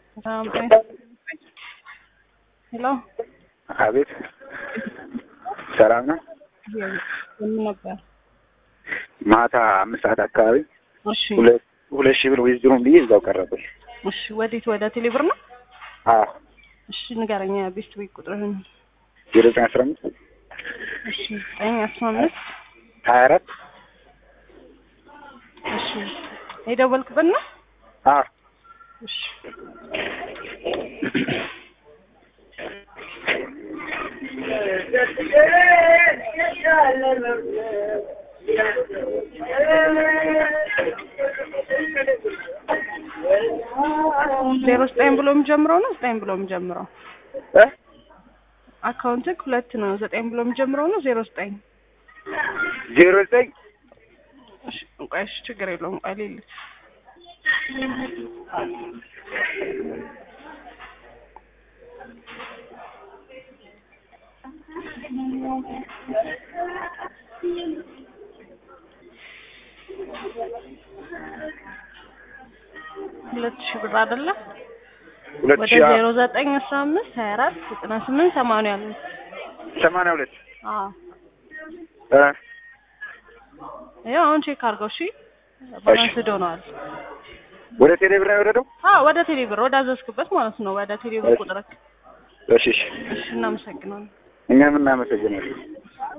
ሄሎ አቤት ሰላም ነው። ምን ነበር? ማታ አምስት ሰዓት አካባቢ እሺ ሁለት ሁለት ሺህ ብር ዊዝድሮም ብዬ እዛው ቀረብኝ። እሺ፣ ወዴት? ወደ ቴሌብር ነው? አዎ እሺ፣ ንገረኛ ቤስት ዊክ ቁጥርህን። ዜሮ ዘጠኝ አስራ አምስት እሺ፣ ዘጠኝ አስራ አምስት ሀያ አራት እሺ፣ የደወልክበት ነው? አዎ እሺ ዜሮ ዘጠኝ ብሎ የሚጀምረው ነው ዘጠኝ ብሎ የሚጀምረው እ አካውንትክ ሁለት ነው። ዘጠኝ ብሎ የሚጀምረው ነው ዜሮ ዘጠኝ ዜሮ ዘጠኝ እሺ፣ ቆይ እሺ፣ ችግር የለውም። ቆይ ሌሊት ሁለት ሺህ ብር አይደለ? ሁለት ወደ ሺህ ዜሮ ዘጠኝ አስራ አምስት ሀያ አራት ዘጠና ስምንት ሰማንያ ነው። ሰማንያ ሁለት አዎ እ ይኸው አሁን ቼክ አድርገው። እሺ ባላንስ ሆነዋል። ወደ ቴሌ ብር ነው የወረደው? አዎ ወደ ቴሌብር ወደ አዘዝክበት ማለት ነው። ወደ ቴሌብር ቁጥርክ። እሺ እሺ እሺ እናመሰግናለን። እኛም እናመሰግናለን።